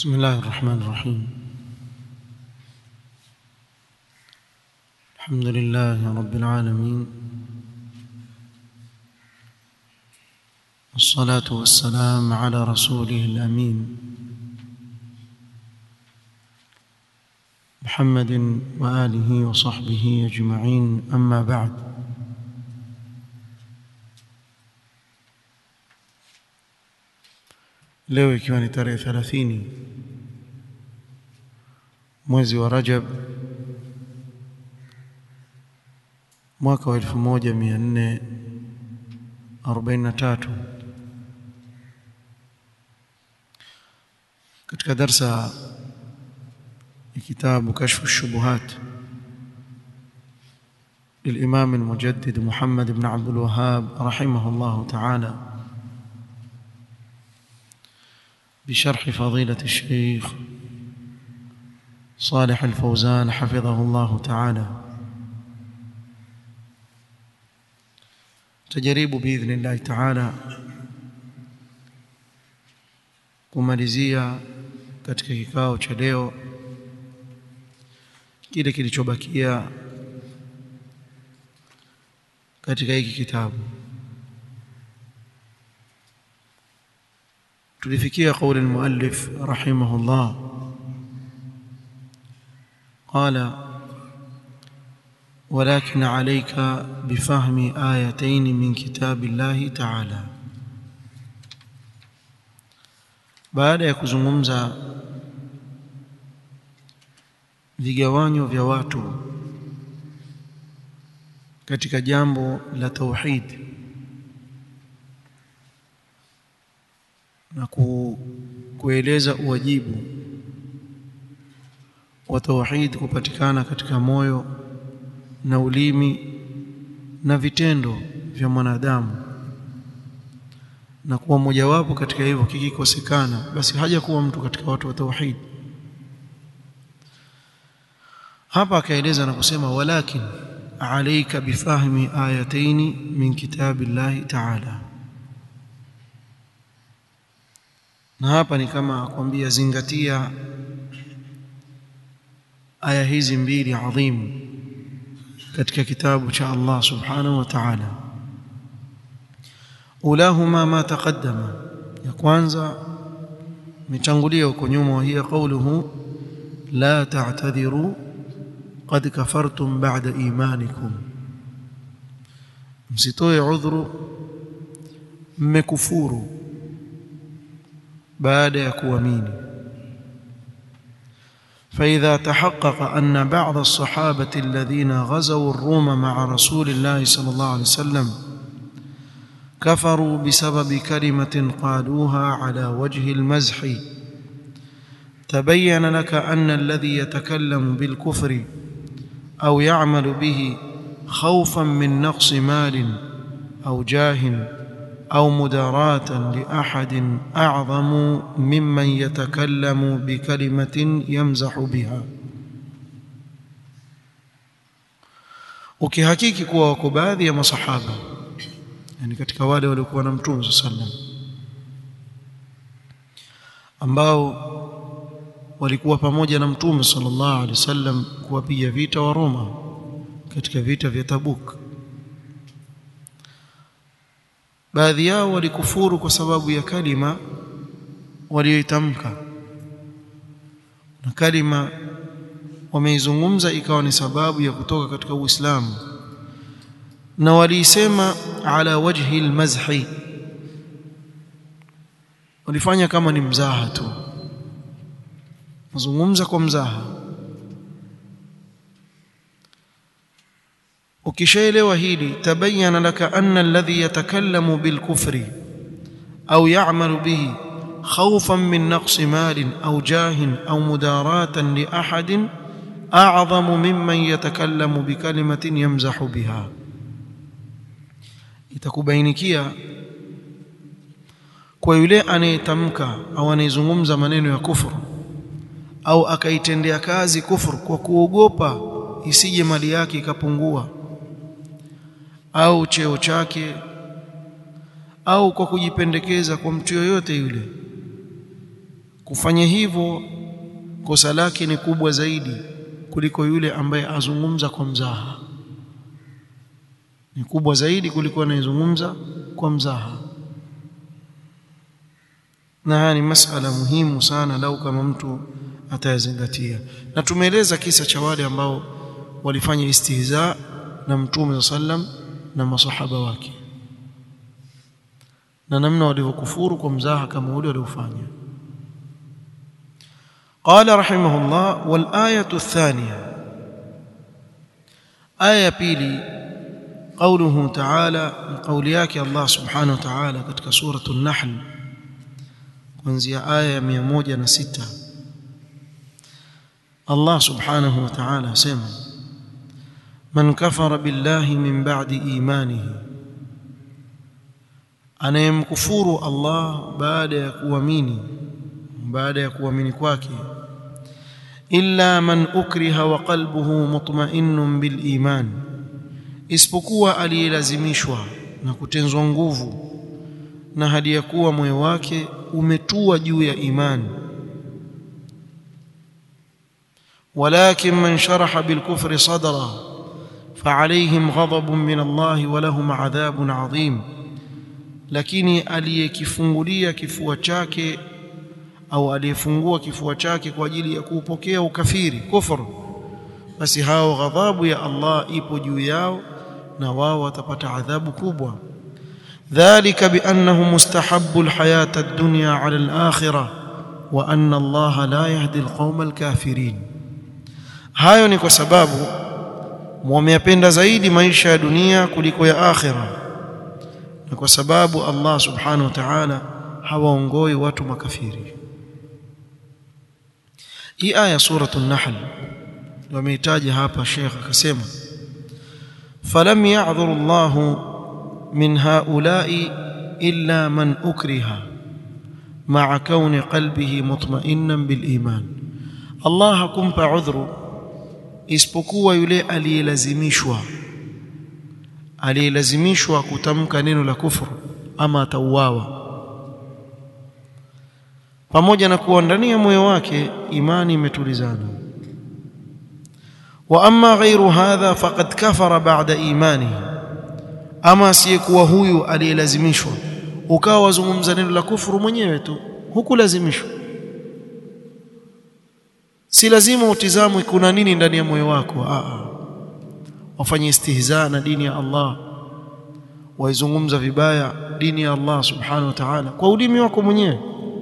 بسم الله الرحمن الرحيم الحمد لله رب العالمين والصلاة والسلام على رسوله الأمين محمد وآله وصحبه أجمعين أما بعد leo ikiwa ni tarehe 30 mwezi wa Rajab mwaka wa 1443 katika darsa ya kitabu kashfu shubuhat للإمام المجدد محمد بن عبد الوهاب رحمه الله تعالى بشرح فضيلة الشيخ صالح الفوزان حفظه الله تعالى تجريب بإذن الله تعالى kumalizia katika kikao cha leo kile kilichobakia katika hiki kitabu tulifikia قول المؤلف رحمه الله قال ولكن عليك بفهم آيتين من كتاب الله تعالى baada ya kuzungumza vigawanyo vya watu katika jambo la tauhid na ku, kueleza uwajibu wa tauhid kupatikana katika moyo na ulimi na vitendo vya mwanadamu na kuwa mojawapo katika hivyo kikikosekana basi haja kuwa mtu katika watu wa tauhid hapa akaeleza na kusema walakin alayka bifahmi ayataini min kitabillahi ta'ala na hapa ni kama akwambia zingatia aya hizi mbili adhimu katika kitabu cha Allah subhanahu wa ta'ala ulahuma ma taqaddama ya kwanza mitangulia huko nyuma hiya qawluhu la ta'tadhiru qad kafartum ba'da imanikum msitoe udhuru mmekufuru baada ya kuamini فإذا تحقق أن بعض الصحابة الذين غزوا الروم مع رسول الله صلى الله عليه وسلم كفروا بسبب كلمة قالوها على وجه المزح تبين لك أن الذي يتكلم بالكفر أو يعمل به خوفا من نقص مال أو جاه أو مداراة لأحد أعظم ممن يتكلم بكلمة يمزح بها ukihakiki kuwa wako baadhi ya masahaba yani katika wale waliokuwa na mtume sallam ambao walikuwa pamoja na mtume sallallahu alaihi wasallam kuwapiga vita wa Roma katika vita vya Tabuk baadhi yao walikufuru kwa sababu ya kalima walioitamka na kalima wameizungumza ikawa ni sababu ya kutoka katika Uislamu na waliisema ala wajhi almazhi walifanya kama ni mzaha tu mazungumza kwa mzaha ukishaelewa hili tabayyana laka anna alladhi yatakallamu bilkufri au ya'malu bihi khawfan min naqsi malin au jahin au mudaratan li ahadin a'zamu mimman yatakallamu bikalimatin yamzahu biha itakubainikia kwa yule anayetamka au anayezungumza maneno ya kufuru au akaitendea kazi kufuru kwa kuogopa isije mali yake ikapungua au cheo chake au kwa kujipendekeza kwa mtu yoyote yule kufanya hivyo kosa lake ni kubwa zaidi kuliko yule ambaye azungumza kwa mzaha ni kubwa zaidi kuliko anayezungumza kwa mzaha na haya ni masala muhimu sana lau kama mtu atayazingatia na tumeeleza kisa cha wale ambao walifanya istihza na mtume sallam na masahaba wake na namna walivyokufuru kwa mzaha kama ule waliofanya قال رحمه الله والآية الثانية آية بيلي قوله تعالى قول ياك الله سبحانه وتعالى katika سورة النحل kuanzia aya 106 Allah subhanahu wa ta'ala asema man kafara billahi min ba'di imanihi anayemkufuru Allah baada ya kuamini baada ya kuamini kwake illa man ukriha wa qalbuhu mutma'innun bil iman isipokuwa aliyelazimishwa na kutenzwa nguvu na hadi ya kuwa moyo wake umetua juu ya imani ولكن من شرح بالكفر صدرا فعليهم غضب من الله ولهم عذاب عظيم lakini aliyekifungulia kifua chake au aliyefungua kifua chake kwa ajili ya kuupokea ukafiri kufuru basi hao ghadhabu ya Allah ipo juu yao na wao watapata adhabu kubwa dhalika biannahu mustahabbu alhayata ad-dunya ala al-akhirah wa anna Allah la yahdi alqawma alkafirin hayo ni kwa sababu wameyapenda zaidi maisha ya dunia kuliko ya akhira na kwa sababu Allah subhanahu wa ta'ala hawaongoi watu makafiri hii aya suratul nahl wameitaja hapa Sheikh akasema falam ya'dhur Allah min haula'i illa man ukriha ma'a kauni qalbihi mutma'innan bil iman Allah hakumpa udhuru isipokuwa yule aliyelazimishwa aliyelazimishwa kutamka neno la kufuru ama atauawa pamoja na kuwa ndani ya moyo wake imani imetulizana wa amma ghairu hadha faqad kafara ba'da imanihi ama asiyekuwa huyu aliyelazimishwa ukawa wazungumza neno la kufuru mwenyewe tu hukulazimishwa si lazima utizamwe kuna nini ndani ya moyo wako a wafanye istihza na dini ya Allah waizungumza vibaya dini ya Allah subhanahu wa ta'ala kwa ulimi wako mwenyewe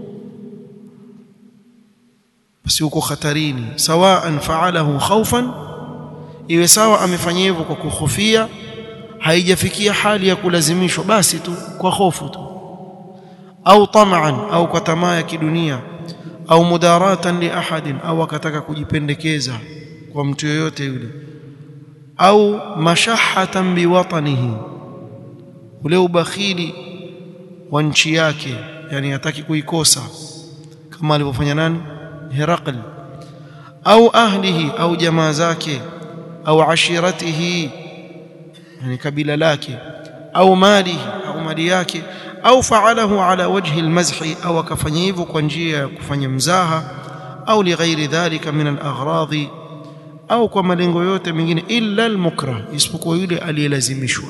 basi uko hatarini sawaan fa'alahu khawfan iwe sawa amefanya hivyo kwa kuhofia haijafikia hali ya kulazimishwa basi tu kwa hofu tu au tamaan au kwa tamaa ya kidunia au mudaratan li ahadin au akataka kujipendekeza kwa mtu yoyote yule au mashahatan biwatanihi ule ubakhili wa nchi yake yani hataki kuikosa kama alivyofanya nani Herakl au ahlihi au jamaa zake au ashiratihi yani kabila lake au malihi au mali yake au faalahu ala wajhi almazhi au akafanya hivyo kwa njia ya kufanya mzaha au lighairi dhalika min alaghradi au kwa malengo yote mengine illa almukrah isipokuwa yule aliyelazimishwa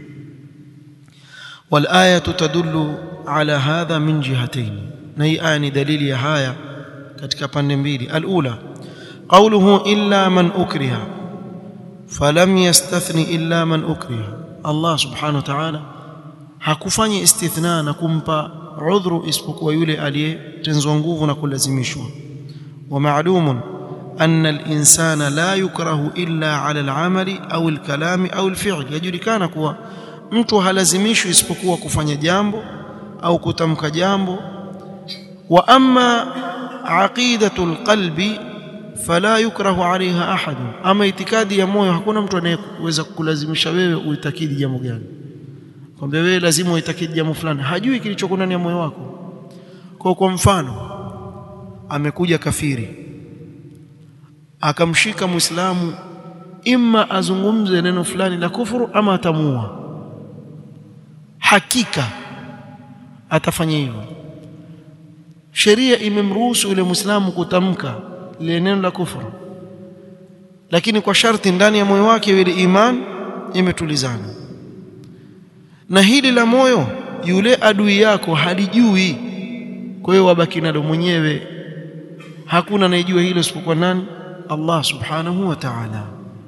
والآية تدل على هذا من جهتين نهي آية دليل يا هايا katika pande mbili alula qawluhu illa man ukriha falam yastathni illa man ukriha Allah subhanahu wa ta'ala hakufanya istithna na kumpa udhuru isipokuwa yule aliyetenzwa nguvu na kulazimishwa wa ma'lumun anna al-insana la yukrahu illa 'ala al-'amali aw al-kalami aw al-fi'l yajulikana kuwa mtu halazimishwi isipokuwa kufanya jambo au kutamka jambo wa amma aqidatul qalbi fala yukrahu 'alayha ahad ama itikadi ya moyo hakuna mtu anayeweza kukulazimisha wewe uitakidi jambo gani kwamba wewe lazima uitakidi jambo fulani hajui kilichoko ndani ya moyo wako kwa kwa mfano amekuja kafiri akamshika muislamu imma azungumze neno fulani la kufuru ama atamua hakika atafanya hivyo sheria imemruhusu yule muislamu kutamka lile neno la kufuru lakini kwa sharti ndani ya moyo wake ile iman imetulizana na hili la moyo yule adui yako halijui kwa hiyo wabaki nalo mwenyewe hakuna anayejua hilo isipokuwa nani Allah subhanahu wa ta'ala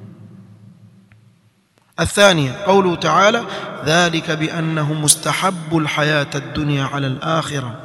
الثانية قوله تعالى ذلك بأنه مستحب الحياة الدنيا على الآخرة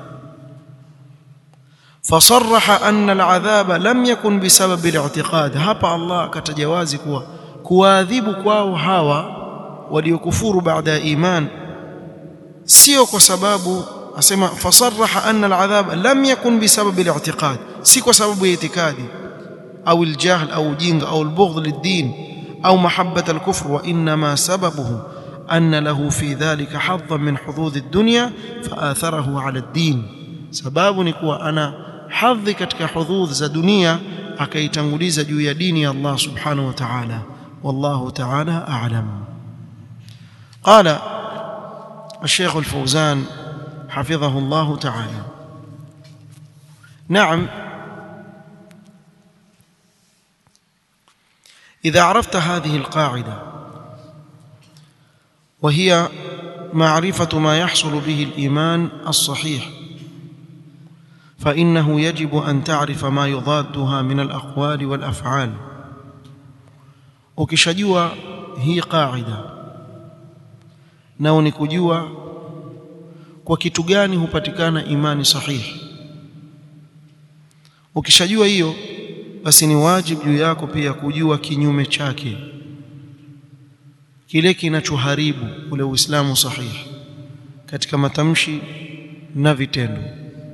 فصرح أن العذاب لم يكن بسبب الاعتقاد هبا الله كتجوازي كوا kuadhibu kwao hawa waliokufuru baada ya iman sio kwa sababu asema fasarraha anna al'adhab lam yakun bisabab al'i'tiqad si kwa sababu ya itikadi au aljahl au ujinga au albughd lid-din au mahabbat al-kufr wa inma sababuhu anna lahu fi dhalika hadhan min hudud ad-dunya faatharahu 'ala ad-din sababu ni kuwa ana hadhi katika hudud za dunia akaitanguliza juu ya dini ya Allah subhanahu wa ta'ala والله تعالى أعلم قال الشيخ الفوزان حفظه الله تعالى نعم إذا عرفت هذه القاعدة وهي معرفة ما يحصل به الإيمان الصحيح فإنه يجب أن تعرف ما يضادها من الأقوال والأفعال ukishajua hii qaida nao ni kujua kwa kitu gani hupatikana imani sahihi ukishajua hiyo basi ni wajibu juu yako pia kujua kinyume chake kile kinachoharibu ule uislamu sahihi katika matamshi na vitendo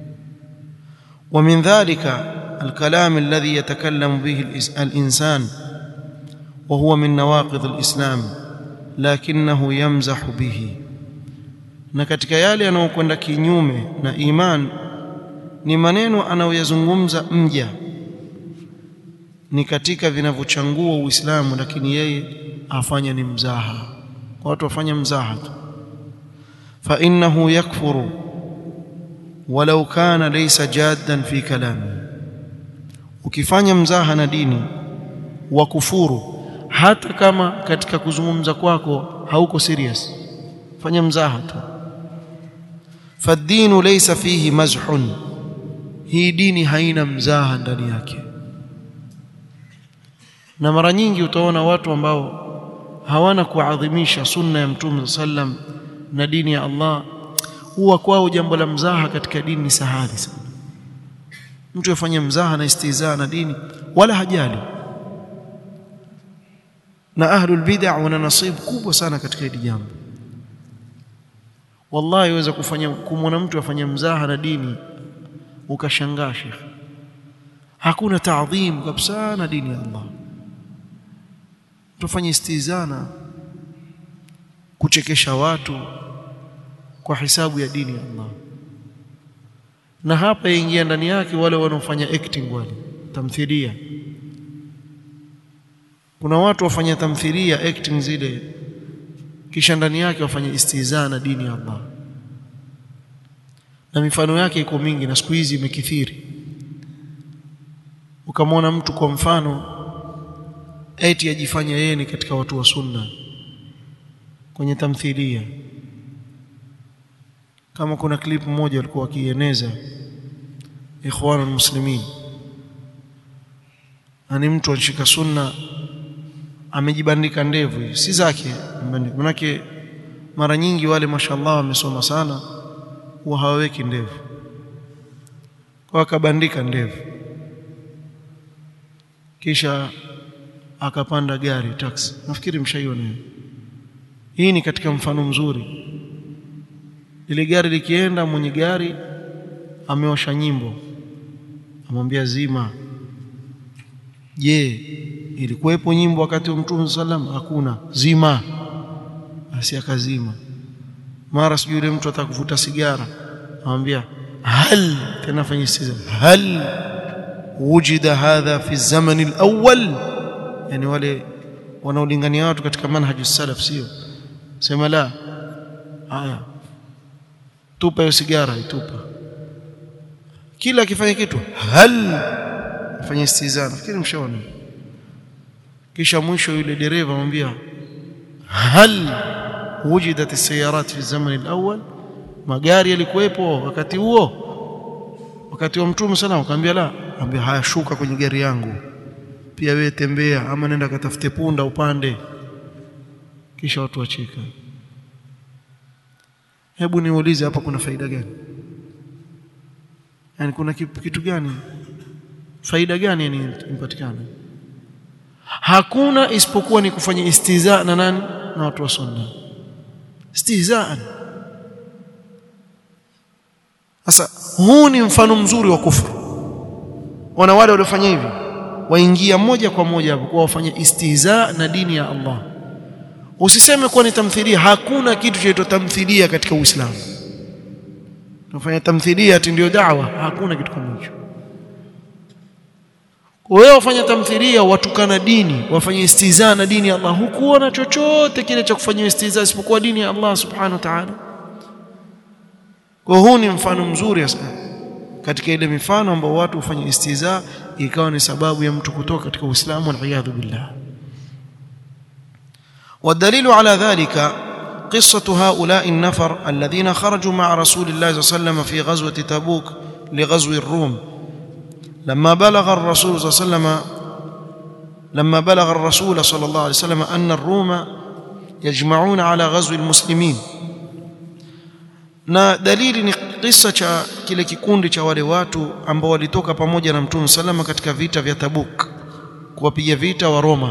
ومن ذلك الكلام الذي يتكلم به الإنسان وهو من نواقض الإسلام لكنه يمزح به na katika yale yanayokwenda kinyume na iman ni maneno anayoyazungumza mja ni katika vinavyochangua Uislamu lakini yeye afanya ni mzaha watu wafanya mzaha tu fa innahu yakfuru walau kana laysa jaddan fi kalami ukifanya mzaha na dini wa kufuru hata kama katika kuzungumza kwako hauko serious fanya mzaha tu fadinu laysa fihi mazhun hii dini haina mzaha ndani yake na mara nyingi utaona watu ambao hawana kuadhimisha sunna ya mtume sallam na dini ya Allah huwa kwao jambo la mzaha katika dini ni sahali sana mtu afanye mzaha na istizaa na dini wala hajali na ahlul bid'ah wana nasibu kubwa sana katika hili jambo wallahi waweza kufanya kumwona mtu afanya mzaha na dini ukashangaa shekhi hakuna taadhim kabisa na dini ya Allah tufanye istizana kuchekesha watu kwa hisabu ya dini ya Allah na hapa ingia ndani yake wale wanaofanya acting wale tamthilia kuna watu wafanya tamthilia acting zile kisha ndani yake wafanye istizaa na dini ya Allah na mifano yake iko mingi na siku hizi imekithiri ukamwona mtu kwa mfano eti ajifanya yeye ni katika watu wa sunna kwenye tamthilia kama kuna clip moja walikuwa wakieneza ikhwan muslimin ani mtu anashika sunna amejibandika ndevu si zake manake mara nyingi wale mashallah wamesoma sana huwa hawaweki ndevu kwa akabandika ndevu kisha akapanda gari taxi nafikiri mshaiona hii ni katika mfano mzuri ile gari likienda mwenye gari amewasha nyimbo amwambia zima je ilikuwepo nyimbo wakati wa mtume sallam hakuna zima basi akazima mara sijui yule mtu atakuvuta sigara amwambia hal tena fanya siza hal wujida hadha fi zaman alawwal yani wale wanaolingania watu katika manhaju salaf sio sema la haya tupa hiyo sigara itupa kila akifanya kitu hal afanye istihza nafikiri mshaona kisha mwisho yule dereva amwambia hal wujidat as-sayarat fi zaman al-awwal magari yalikuwepo wakati huo wakati wa mtume sana akamwambia la ambia haya shuka kwenye gari yangu pia wewe tembea ama nenda katafute punda upande kisha watu wacheka hebu niulize hapa kuna faida gani yani kuna kitu gani faida gani yani impatikana hakuna isipokuwa ni kufanya istihza na nani na watu wa sunna istihzaan sasa huu ni mfano mzuri wa kufuru wana wale waliofanya hivi waingia moja kwa moja hapo kwa wafanya istihza na dini ya Allah usiseme kuwa ni tamthilia hakuna kitu chaitwa tamthilia katika Uislamu tunafanya tamthilia ati ndio dawa hakuna kitu kama hicho wewe wafanya tamthilia watukana dini wafanye istihza na dini ya Allah hukuona chochote kile cha kufanya istihza isipokuwa dini ya Allah subhanahu wa ta'ala kwa huu ni mfano mzuri sana katika ile mifano ambao watu hufanya istihza ikawa ni sababu ya mtu kutoka katika Uislamu wal billah والدليل على ذلك قصة هؤلاء النفر الذين خرجوا مع رسول الله صلى الله عليه وسلم في غزوة تبوك لغزو الروم لما بلغ الرسول صلى الله عليه وسلم لما بلغ الرسول صلى الله عليه وسلم أن الروم يجمعون على غزو المسلمين na dalili ni kisa cha kile kikundi cha wale watu ambao walitoka pamoja na Mtume salama katika vita vya Tabuk kuwapiga vita wa Roma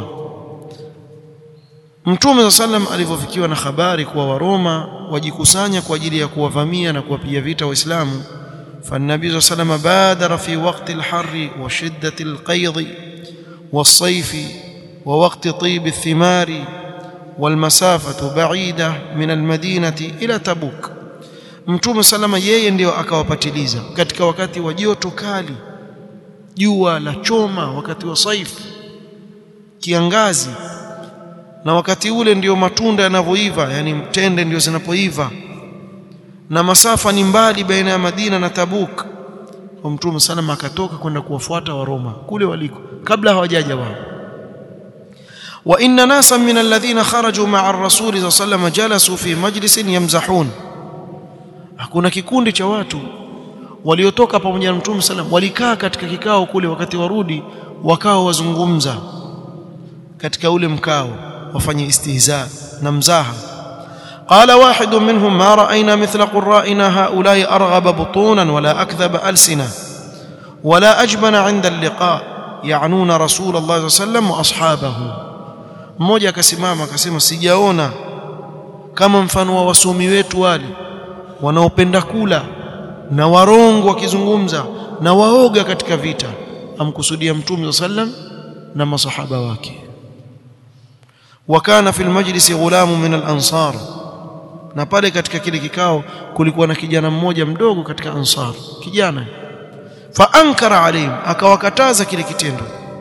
Mtume sallam alivyofikiwa na habari kuwa Waroma wajikusanya kwa ajili ya kuwavamia na kuwapiga vita Waislamu فالنبي صلى الله عليه وسلم بادر في وقت الحر وشدة القيض والصيف ووقت طيب الثمار والمسافة بعيدة من المدينة إلى تبوك Mtume salama yeye ndio akawapatiliza katika wakati wa joto kali jua la choma wakati wa saifu kiangazi na wakati ule ndio matunda yanavyoiva yani mtende ndio zinapoiva na masafa ni mbali baina ya Madina na Tabuk kwa Mtume salama akatoka kwenda kuwafuata wa Roma kule waliko kabla hawajaja wao wa inna nasan min alladhina kharaju ma'a ar-rasul sallallahu alayhi wasallam jalasu fi majlisin yamzahun hakuna kikundi cha watu waliotoka pamoja na Mtume sallam walikaa katika kikao kule wakati warudi wakao wazungumza katika ule mkao wafanye istihza na mzaha قال واحد منهم ما رأينا مثل قرائنا هؤلاء أرغب بطونا ولا أكذب ألسنا ولا أجبن عند اللقاء يعنون رسول الله صلى الله عليه وسلم وأصحابه mmoja akasimama akasema sijaona kama mfano wa wasomi wetu wale wanaopenda kula na warongo wakizungumza na waoga katika vita amkusudia mtume sallam na masahaba wake wakana fil majlisi ghulamu min al-ansar na pale katika kile kikao kulikuwa na kijana mmoja mdogo katika ansar kijana fa ankara alayhim akawakataza kile kitendo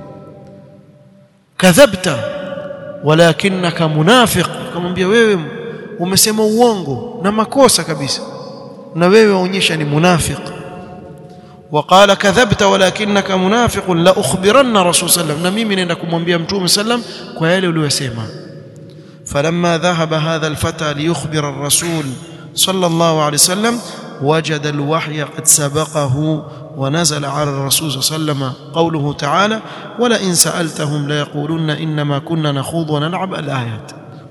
kadhabta walakinaka munafiq akamwambia wewe umesema uongo na makosa kabisa na wewe waonyesha ni munafiq وقال كذبت ولكنك منافق لا اخبرن رسول صلى الله عليه وسلم na mimi naenda kumwambia mtume sallam kwa yale uliyosema فلما ذهب هذا الفتى ليخبر الرسول صلى الله عليه وسلم وجد الوحي قد سبقه ونزل على الرسول صلى الله عليه وسلم قوله تعالى ولئن سألتهم ليقولن إنما كنا نخوض ونلعب الآيات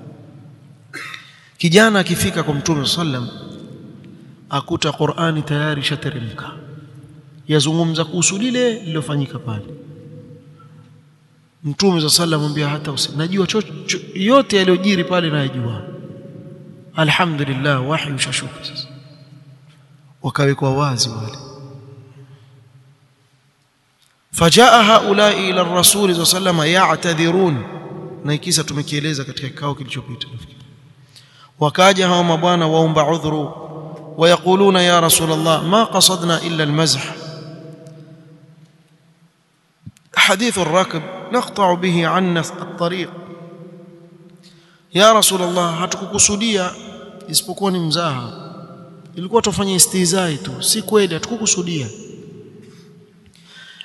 kijana akifika kwa mtume sallam akuta Qur'ani tayari shateremka yazungumza kuhusu lile lilofanyika pale mtume za sallam mwambia hata usi najua yote yaliyojiri pale najua alhamdulillah wahi ushashuka sasa wakawekwa wazi wale fajaa haula ila ar-rasul sallam ya'tadhirun na ikisa tumekieleza katika kikao kilichopita wakaja hao mabwana waomba udhuru ويقولون يا رسول الله ما قصدنا إلا المزح حديث الركب نقطع به عنا الطريق يا رسول الله hatukukusudia isipokuwa ni mzaha ilikuwa tufanye istizai tu si kweli hatukukusudia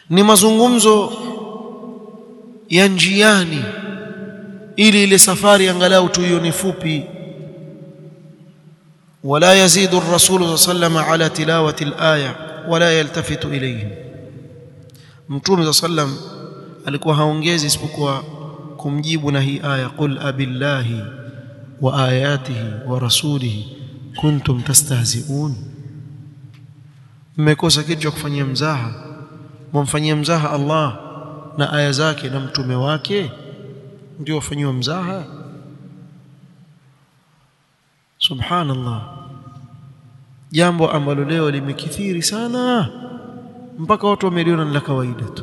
ni mazungumzo ya njiani ili ile safari angalau tuione fupi ولا يزيد الرسول صلى الله عليه وسلم على تلاوة الآية ولا يلتفت إليهم mtume صلى الله عليه وسلم alikuwa haongezi isipokuwa kumjibu na hii aya qul abillahi wa ayatihi wa rasulihi kuntum tastahzi'un mmekosa kitu cha kufanyia mzaha mwamfanyia mzaha Allah na aya zake na mtume wake ndio wafanyiwa mzaha subhanallah jambo ambalo leo limekithiri sana mpaka watu wameliona ni la kawaida tu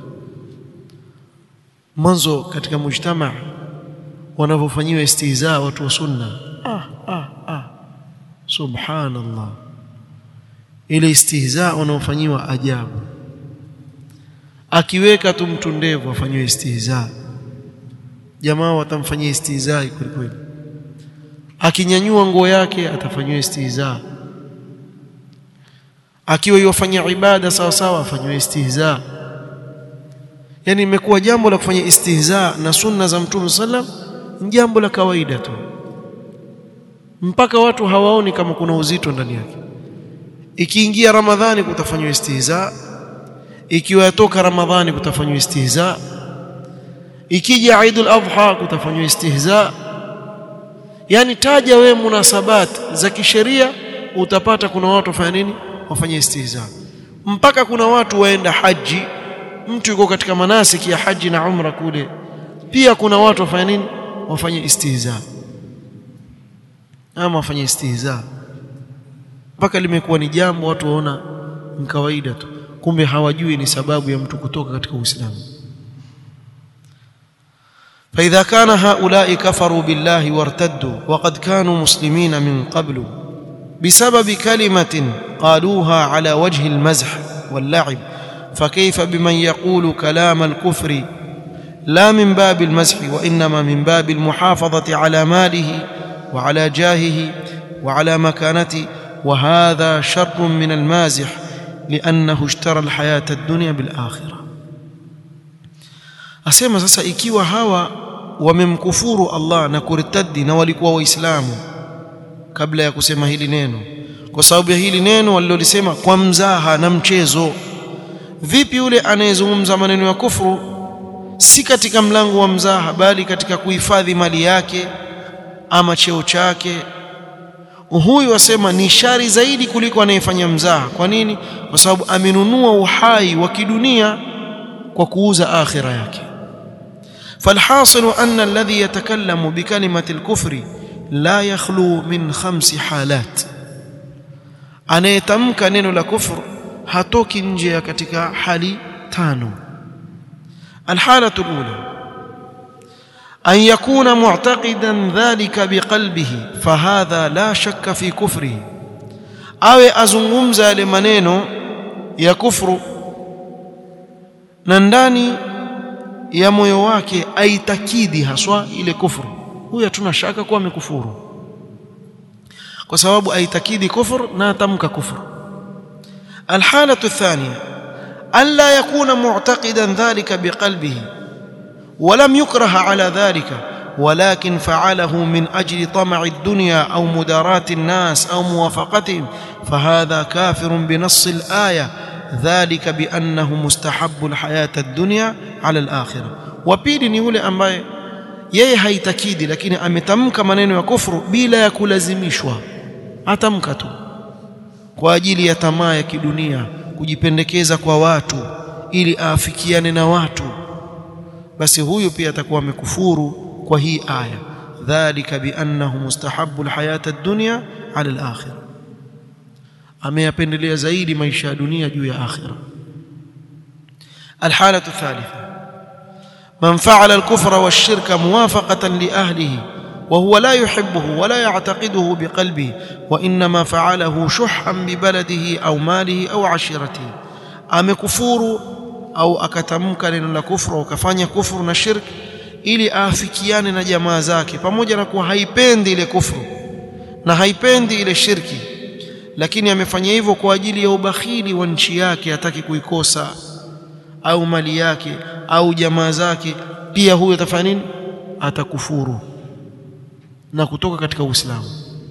mwanzo katika mujtama wanavyofanyiwa istihza watu wa sunna ah, ah, ah. subhanallah ile istihza wanaofanyiwa ajabu akiweka tu mtu ndevu afanyiwe istihza jamaa watamfanyia istihza kweli kweli akinyanyua nguo yake atafanyiwa istihza akiwa yofanya ibada sawa sawa afanyiwe istihza yani imekuwa jambo la kufanya istihza na sunna za mtume sallam ni jambo la kawaida tu mpaka watu hawaoni kama kuna uzito ndani yake ikiingia ramadhani kutafanywa istihza ikiwa yatoka ramadhani kutafanywa istihza ikija Eidul Adha kutafanywa istihza yani taja we munasabat za kisheria utapata kuna watu wafanya nini wafanya istihza mpaka kuna watu waenda haji mtu yuko katika manasiki ya haji na umra kule pia kuna watu wafanya nini wafanye istihza ama wafanye istihza mpaka limekuwa ni jambo watu waona ni kawaida tu kumbe hawajui ni sababu ya mtu kutoka katika Uislamu فإذا كان هؤلاء كفروا بالله وارتدوا وقد كانوا مسلمين من قبل بسبب كلمة قالوها على وجه المزح واللعب فكيف بمن يقول كلام الكفر لا من باب المزح وإنما من باب المحافظة على ماله وعلى جاهه وعلى مكانته وهذا شر من المازح لأنه اشترى الحياة الدنيا بالآخرة asema sasa ikiwa hawa wamemkufuru Allah na kuritadi na walikuwa waislamu kabla ya kusema hili neno kwa sababu ya hili neno walilolisema kwa mzaha na mchezo vipi yule anayezungumza maneno ya kufuru si katika mlango wa mzaha bali katika kuhifadhi mali yake ama cheo chake huyu wasema ni shari zaidi kuliko anayefanya mzaha kwa nini kwa sababu amenunua uhai wa kidunia kwa kuuza akhira yake فالحاصل أن الذي يتكلم بكلمة الكفر لا يخلو من خمس حالات anayetamka neno la kufr hatoki nje ya katika hali tano الحالة الأولى أن يكون معتقدا ذلك بقلبه فهذا لا شك في كفره awe azungumza yale maneno ya kufru na ndani ya moyo wake aitakidi haswa ile kufuru huyu hatuna shaka kuwa amekufuru kwa sababu aitakidi kufur na atamka kufur الحالة الثانية ألا يكون معتقدا ذلك بقلبه ولم يكره على ذلك ولكن فعله من أجل طمع الدنيا أو مداراة الناس أو موافقتهم فهذا كافر بنص الآية ذلك بأنه مستحب الحياة الدنيا على الآخرة وبيلي ni yule ambaye yeye haitakidi lakini ametamka maneno ya kufuru bila ya kulazimishwa atamka tu kwa ajili ya tamaa ya kidunia kujipendekeza kwa watu ili aafikiane na watu basi huyu pia atakuwa amekufuru kwa hii aya dhalika biannahu mustahabbu alhayata ad-dunya ala al-akhirah ameyapendelea zaidi maisha ya dunia juu ya akhira الحالة الثالثة من فعل الكفر والشرك موافقة لأهله وهو لا يحبه ولا يعتقده بقلبه وإنما فعله شحا ببلده أو ماله أو عشيرته أم كفور أو أكتمك لنا كفر وكفاني كفر نشرك ili aafikiane na jamaa zake pamoja na kuwa haipendi ile kufru na haipendi ile shirki lakini amefanya hivyo kwa ajili ya ubakhili wa nchi yake hataki kuikosa au mali yake au jamaa zake pia huyo atafanya nini atakufuru na kutoka katika Uislamu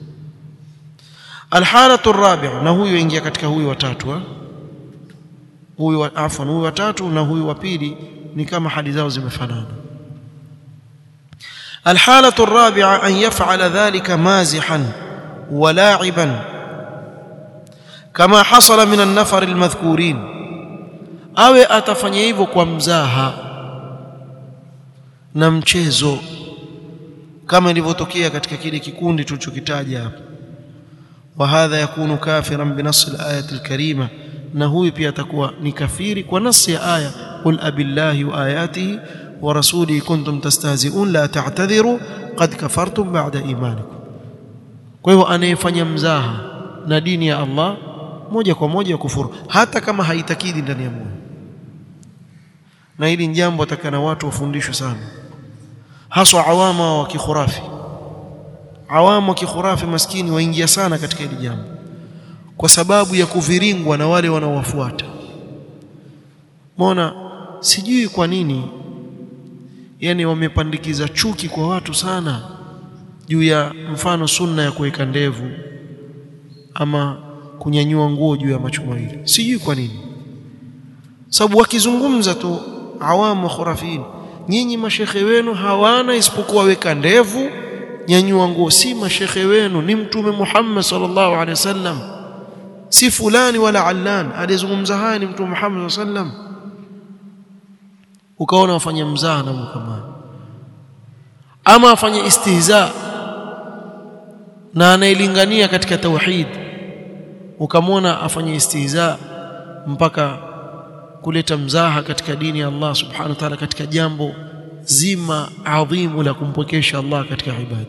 alhalatu rabi'a na huyo ingia katika huyu watatu ha? huyu wa, afwan huyu watatu na huyu wa pili ni kama hali zao zimefanana الحالة الرابعة أن يفعل ذلك مازحا ولاعبا كما حصل من النفر المذكورين awe atafanya hivyo kwa mzaha na mchezo kama ilivyotokea katika kile kikundi tulichokitaja hapa wa hadha yakunu kafiran binas alayat alkarima na huyu pia atakuwa ni kafiri kwa nasi ya aya qul abillahi wa ayatihi wa rasulihi kuntum tastahzi'un la ta'tadhiru qad kafartum ba'da imanikum kwa hivyo anayefanya mzaha na dini ya Allah moja kwa moja kufuru hata kama haitakidi ndani ya moyo na hili jambo atakana watu wafundishwe sana haswa awama wa kikhurafi awamu wa kikhurafi maskini waingia sana katika hili jambo kwa sababu ya kuviringwa na wale wanaowafuata Mona sijui kwa nini yani wamepandikiza chuki kwa watu sana juu ya mfano sunna ya kuweka ndevu ama kunyanyua nguo juu ya macho mawili sijui kwa nini sababu wakizungumza tu awamu khurafin nyinyi mashekhe wenu hawana isipokuwa weka ndevu nyanyua nguo si mashekhe wenu ni mtume Muhammad sallallahu alaihi wasallam si fulani wala allan alizungumza haya ni mtume Muhammad sallallahu alaihi wasallam ukaona wafanya mzaha na kama ama afanye istihza na anailingania katika tauhid ukamwona afanye istihza mpaka kuleta mzaha katika dini ya Allah subhanahu wa ta'ala katika jambo zima adhimu la kumpokesha Allah katika ibada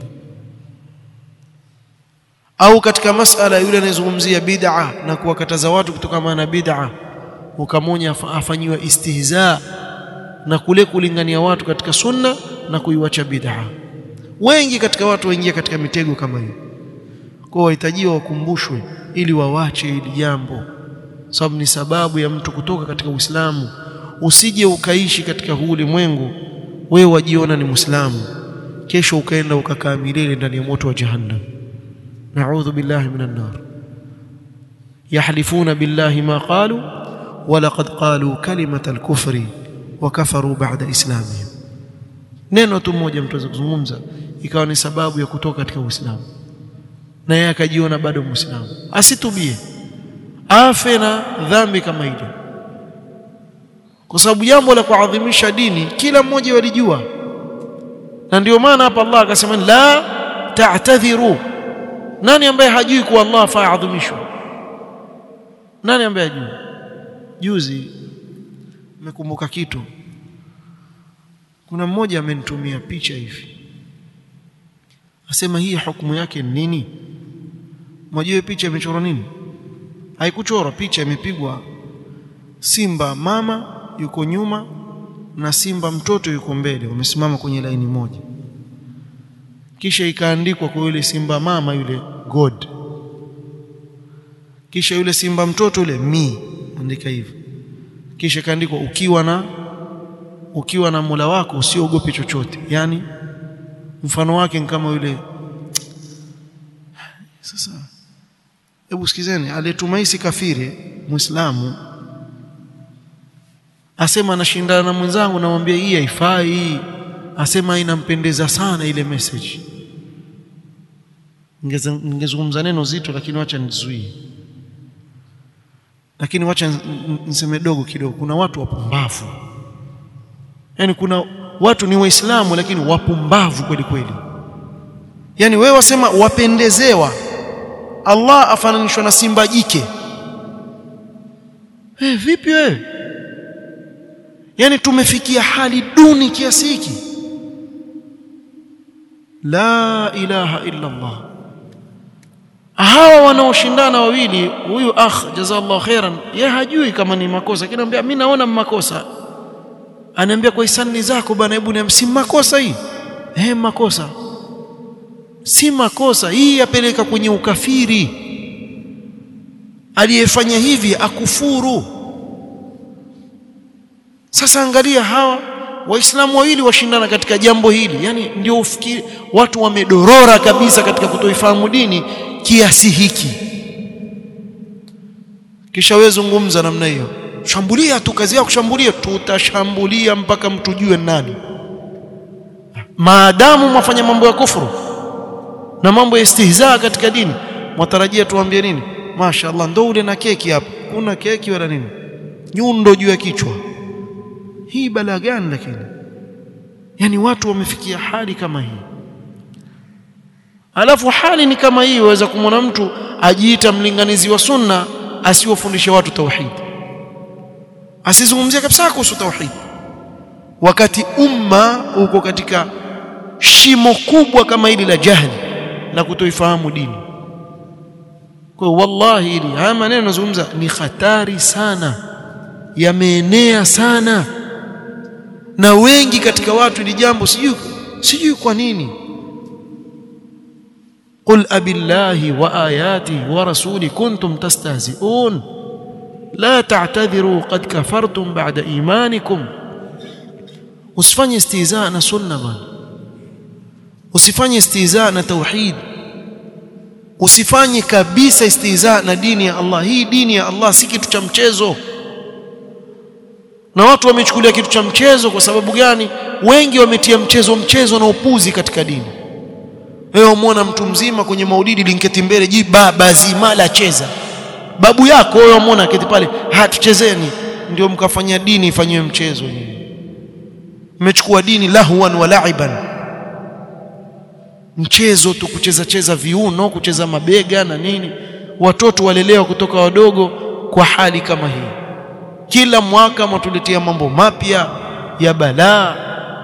au katika masala yule anayezungumzia bid'a na kuwakataza watu kutokana na bid'a ukamwonya afanyiwa istihza na kule kulingania watu katika sunna na kuiwacha bid'a wengi katika watu waingia katika mitego kama hiyo kwa wahitajiwa wakumbushwe ili wawache hili jambo sababu ni sababu ya mtu kutoka katika Uislamu usije ukaishi katika huu ulimwengu wewe wajiona ni Muislamu kesho ukaenda ukakaa milele ndani ya moto wa jahannam na'udhu billahi minan nar yahlifuna billahi ma qalu wa laqad qalu kalimata al-kufri wa kafaru ba'da islamihim neno tu moja mtu aweza kuzungumza ikawa ni sababu ya kutoka katika Uislamu na yeye akajiona bado Muislamu asitubie afe na dhambi kama hilo kwa sababu jambo la kuadhimisha dini kila mmoja walijua na ndio maana hapa Allah akasema la ta'tadhiru nani ambaye hajui kuwa Allah faadhimishwa nani ambaye hajui juzi nimekumbuka kitu kuna mmoja amenitumia picha hivi asema hii hukumu yake ni nini mwajue picha imechorwa nini haikuchorwa picha imepigwa simba mama yuko nyuma na simba mtoto yuko mbele wamesimama kwenye laini moja kisha ikaandikwa kwa yule simba mama yule god kisha yule simba mtoto yule mi andika hivyo kisha ikaandikwa ukiwa na ukiwa na Mola wako usiogope chochote yani mfano wake ni kama yule sasa hebu sikizeni aliyetumaisi kafiri muislamu asema anashindana na mwenzangu namwambia hii haifai asema inampendeza sana ile message ningezungumza neno zito lakini wacha nizuie lakini wacha niseme dogo kidogo kuna watu wapumbavu yani kuna watu ni waislamu lakini wapumbavu kweli kweli yani wewe wasema wapendezewa Allah afananishwa na simba jike eh vipi wewe yani tumefikia hali duni kiasi hiki la ilaha illa Allah hawa wanaoshindana wawili huyu akh jazallahu khairan yeye hajui kama ni makosa lakini anambia mimi naona makosa anaambia kwa hisani zako bana hebu niambie si makosa hii eh makosa si makosa hii yapeleka kwenye ukafiri aliyefanya hivi akufuru sasa angalia hawa waislamu wawili washindana katika jambo hili yani ndio ufikiri watu wamedorora kabisa katika kutoifahamu dini kiasi hiki kisha wewe zungumza namna hiyo shambulia tu kazi yako kushambulia tutashambulia mpaka mtujue nani maadamu mwafanya mambo ya kufuru na mambo ya istihzaa katika dini mwatarajia tuambie nini mashaallah ndo ule na keki hapo kuna keki wala nini nyundo juu ya kichwa hii balaa gani lakini yani watu wamefikia hali kama hii alafu hali ni kama hii waweza kumwona mtu ajiita mlinganizi wa sunna asiwafundishe watu tauhid asizungumzia kabisa kuhusu tauhid wakati umma uko katika shimo kubwa kama hili la jahili la kutoifahamu dini kwa wallahi hili haya maneno nazungumza ni hatari sana yameenea sana na wengi katika watu ili jambo sijui sijui kwa nini قل أبي الله وآياته ورسوله كنتم تستهزئون لا تعتذروا قد كفرتم بعد إيمانكم usifanye istihzaa na sunna bwana usifanye istihzaa na tauhid usifanye kabisa istihzaa na dini ya Allah hii dini ya Allah si kitu cha mchezo na watu wamechukulia kitu cha mchezo kwa sababu gani wengi wametia mchezo mchezo na upuzi katika dini wewe umwona mtu mzima kwenye maulidi linketi mbele ji baba zima la cheza babu yako wewe umwona keti pale hatuchezeni ndio mkafanya dini ifanywe mchezo nyinyi mmechukua dini lahwan wa la'iban mchezo tu kucheza cheza viuno kucheza mabega na nini watoto walelewa kutoka wadogo kwa hali kama hii kila mwaka matuletea mambo mapya ya balaa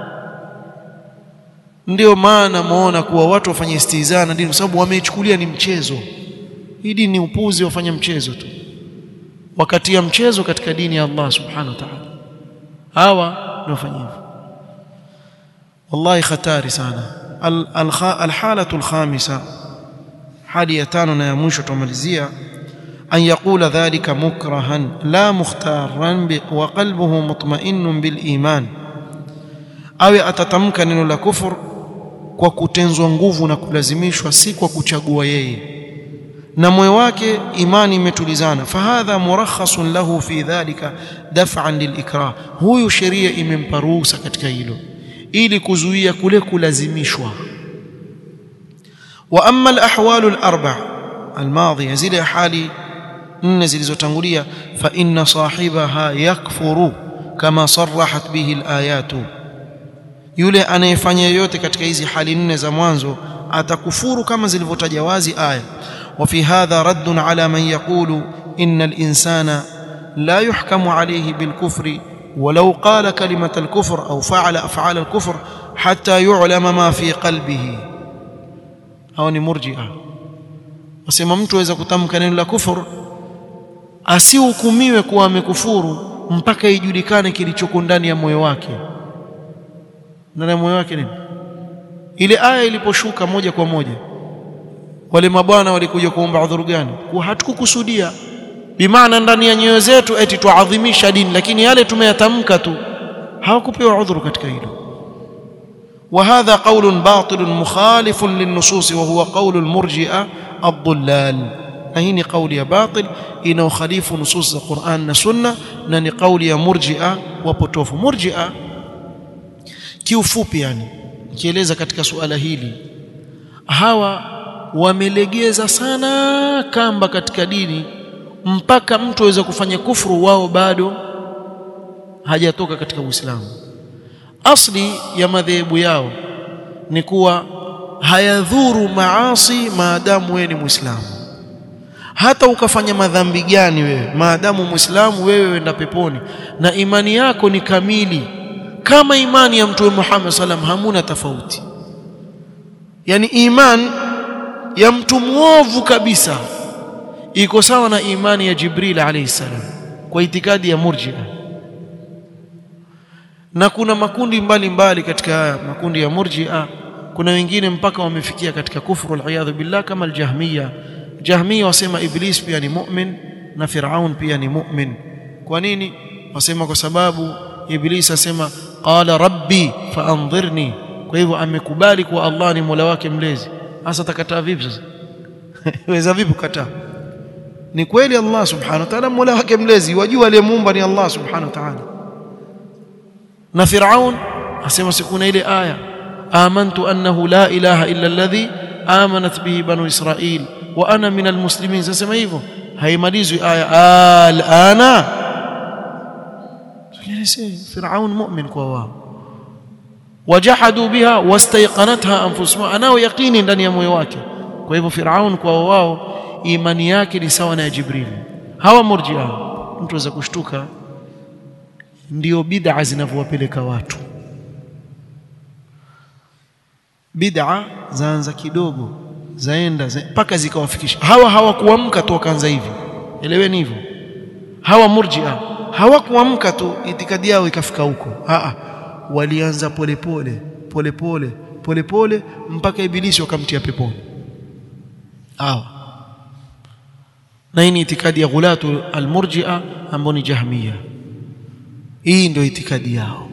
ndio maana muona kuwa watu wafanye istihzaa na dini kwa sababu wameichukulia ni mchezo hii dini ni upuzi wafanya mchezo tu wakati ya mchezo katika dini ya Allah subhanahu wa ta'ala hawa ndio wafanya hivyo wallahi khatari sana alhalatu alkhamisa hali ya tano na ya mwisho tumalizia an yaqula dhalika mukrahan la mukhtaran wa qalbuhu mutma'innun bil iman awe atatamka neno la kufur kwa kutenzwa nguvu na kulazimishwa si kwa kuchagua yeye na moyo wake imani imetulizana fahadha murakhasun lahu fi dhalika daf'an lilikrah huyu sheria imempa ruhusa katika hilo ili kuzuia kule kulazimishwa wa amma alahwal alarba' almadhiya zile hali nne zilizotangulia fa inna sahibaha yakfuru kama sarahat bihi alayatu yule anayefanya yote katika hizi hali nne za mwanzo atakufuru kama zilivyotaja wazi aya وفي هذا رد على من يقول إن الإنسان لا يحكم عليه بالكفر ولو قال كلمة الكفر أو فعل أفعال الكفر حتى يعلم ما في قلبه أو مرجئة wasema mtu aweza kutamka neno la kufur asihukumiwe kuwa amekufuru mpaka ijulikane kilichoko ndani ya moyo wake ndani ya moyo wake nini ile aya iliposhuka moja kwa moja wale mabwana walikuja kuomba udhuru gani kwa hatukukusudia bimaana ndani ya nyoyo zetu eti tuadhimisha dini lakini yale tumeyatamka tu hawakupewa udhuru katika hilo وهذا قول باطل مخالف للنصوص وهو قول المرجئه الضلال هنا قول يا باطل انه خليف نصوص القران والسنه na ni kauli ya murji'a wapotofu murji'a kiufupi yani kieleza katika suala hili hawa wamelegeza sana kamba katika dini mpaka mtu aweza kufanya kufuru wao bado hajatoka katika Uislamu asli ya madhehebu yao ni kuwa hayadhuru maasi maadamu wewe ni Muislamu hata ukafanya madhambi gani wewe maadamu Muislamu wewe wenda peponi na imani yako ni kamili kama imani ya Mtume Muhammad sallam hamuna tofauti yani iman ya mtu mwovu kabisa iko sawa na imani ya Jibril alayhi salam kwa itikadi ya murji'a na kuna makundi mbalimbali mbali katika haya makundi ya murji'a kuna wengine mpaka wamefikia katika kufru al billah kama al-jahmiya jahmiya wasema iblis pia ni mu'min na firaun pia ni mu'min kwa nini wasema kwa sababu Iblis asema qala rabbi faandhirni kwa hivyo amekubali kuwa Allah ni Mola wake mlezi hasa atakataa vipi sasa weza vipi kukataa ni kweli Allah subhanahu wa ta'ala Mola wake mlezi wajua aliyemuumba ni Allah subhanahu wa ta'ala na Firaun asema sikuna ile aya amantu annahu la ilaha illa alladhi amanat bihi banu israil wa ana min almuslimin sasema hivyo haimalizwi aya alana Firaun mu'min kwa wao wajahadu biha wastayqanatha anfusuhum anao yaqini ndani ya moyo wake kwa hivyo Firaun kwa wao imani yake ni sawa na ya Jibril hawa murjia mtu aweza kushtuka ndio bid'a zinavyowapeleka watu bid'a zaanza kidogo zaenda mpaka za zikawafikisha hawa hawakuamka tu wakaanza hivi eleweni hivyo hawa murjia hawakuamka tu itikadi yao ikafika huko a walianza polepole polepole polepole mpaka ibilisi wakamtia peponi hawa na hii ni itikadi ya ghulatu almurjia ambao ni jahmia hii ndio itikadi yao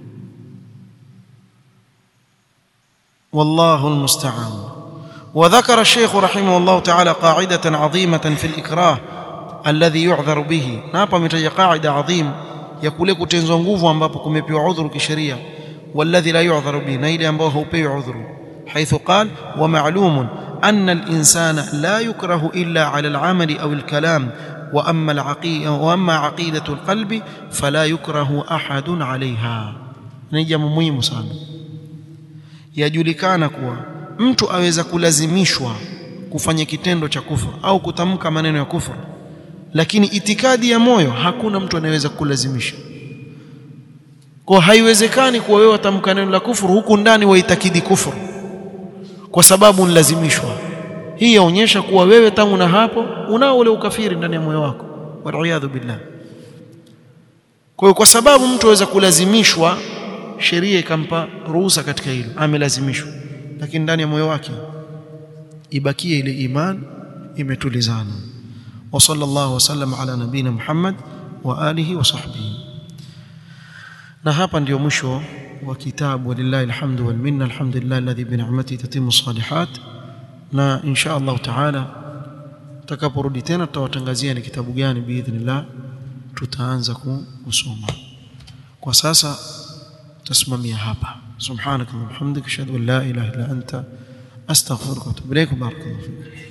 والله المستعان وذكر الشيخ رحمه الله تعالى قاعدة عظيمة في الإكراه الذي يعذر به نابا متجا قاعدة عظيم يقول لك تنزو nguvu ambapo kumepewa udhuru kisheria والذي لا يعذر به na ile ambao haupewi udhuru حيث قال ومعلوم أن الإنسان لا يكره إلا على العمل أو الكلام وأما العقيدة وأما عقيدة القلب فلا يكره أحد عليها ni jambo muhimu sana yajulikana kuwa mtu aweza kulazimishwa kufanya kitendo cha kufuru au kutamka maneno ya kufuru lakini itikadi ya moyo hakuna mtu anayeweza kulazimisha kwa haiwezekani kuwa wewe watamka neno la kufuru huku ndani waitakidi kufuru kwa sababu unalazimishwa hii yaonyesha kuwa wewe tangu na hapo unao ule ukafiri ndani ya moyo wako waliyadhu billah kwa hiyo kwa sababu mtu aweza kulazimishwa sheria ikampa ruhusa katika hilo amelazimishwa lakini ndani ya moyo wake ibakie ile iman imetulizana wa sallallahu wasallam ala nabina Muhammad wa alihi wa sahbihi na hapa ndio mwisho wa kitabu walillahi alhamdu wal minna alhamdulillah alladhi bi ni'matihi tatimmu salihat na insha Allah taala tutakaporudi tena tutawatangazia ni kitabu gani biidhnillah tutaanza kusoma kwa sasa تسممي هابا سبحانك اللهم وبحمدك اشهد ان لا اله الا انت استغفرك واتوب اليك وبارك الله فيك